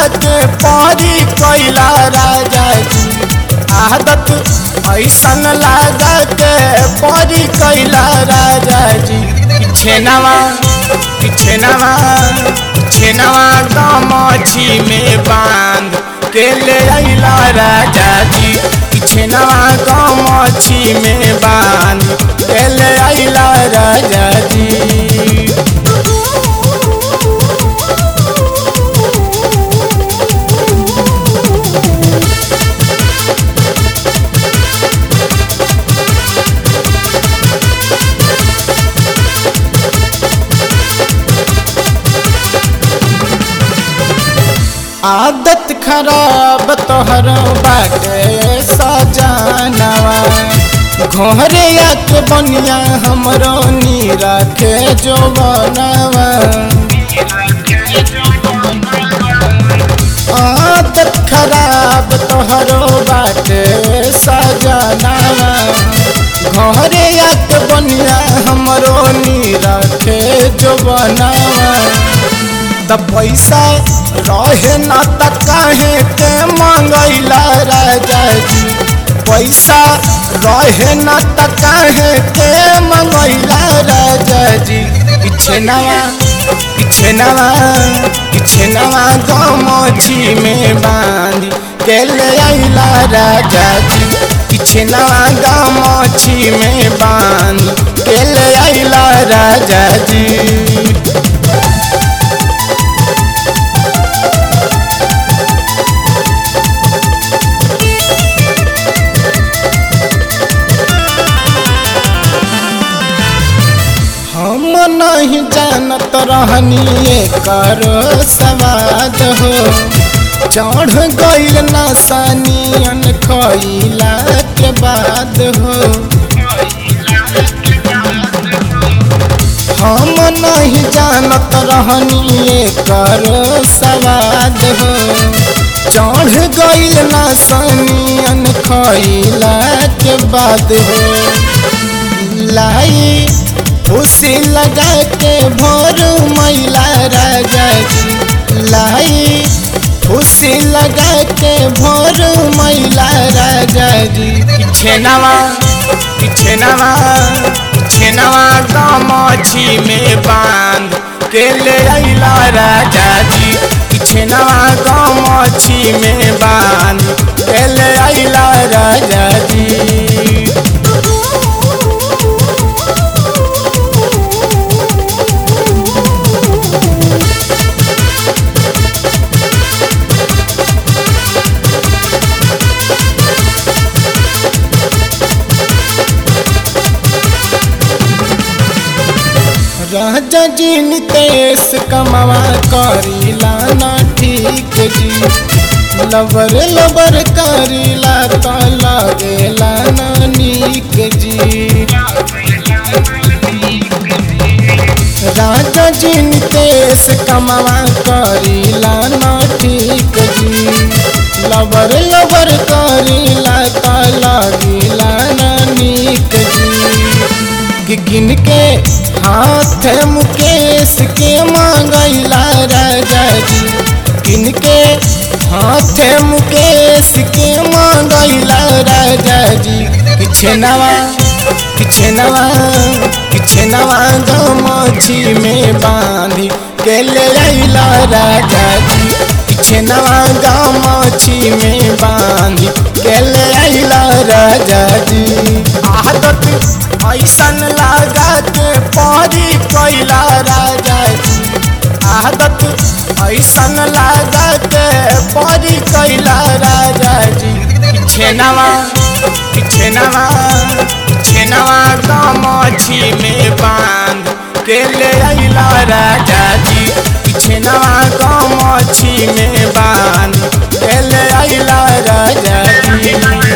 के परी कैला राजा जी आदत ऐसन लागा के परी कैला राजा जी छेनावा छेनावा छेनावा गमछी में बांध के ले अइला राजा जी छेनावा गमछी में बांध के ले अइला राजा जी आदत खराब तोहर बाटे सजानवा घोरे आके बनिया हमरो नी रखे जो बनवा आदत खराब तोहरो बाटे सजानवा घोरे आके बनिया हमरो नी रखे जो बनवा त पैसा रहे न त काहे के मंगैला राजा जी पैसा रहे न त काहे के मंगैला राजा जी पीछे नवा पीछे नवा पीछे नवा गमछी में बांधी के ले आइला राजा जी पीछे नवा गमछी में बांधी के ले आइला राजा जी हम नहीं जानत रहनी कर सवाद हो चढ़ गईल नसानियन खइला के बाद हो हम नहीं जानत रहनी कर सवाद हो चढ़ गईल नसानियन खइला के बाद हो लाई उसी लगा के भोर मैला राजा जी लाई उसी लगा के भोर मैला राजा जी पीछे नवा पीछे नवा पीछे नवा गमछी में बांध के ले अइला राजा जी पीछे नवा गमछी में बांध के ले अइला राजा जी राजा जी नितेश कमावा करीला ना ठीक जी लबर लबर करीला तो लगेला ना नीक जी राजा जी नितेश कमावा करीला ना ठीक जी लबर लबर करीला तो लगेला ना नीक जी गिन के हाथ मुकेश के मांगैला राजा जी गिन के हाथ मुकेश के मांगैला राजा जी पीछे नवा पीछे नवा पीछे नवा गमछी में बांधी के ले अइला राजा जी पीछे नवा गमछी में बांधी के ले अइला राजा जी आदत ऐसन लागा के परी कैला राजा जी आदत ऐसन लागा के परी कैला राजा जी छेनवा छेनवा छेनवा गमछी में बांध के ले अइला राजा जी छेनवा गमछी में बांध के ले अइला राजा जी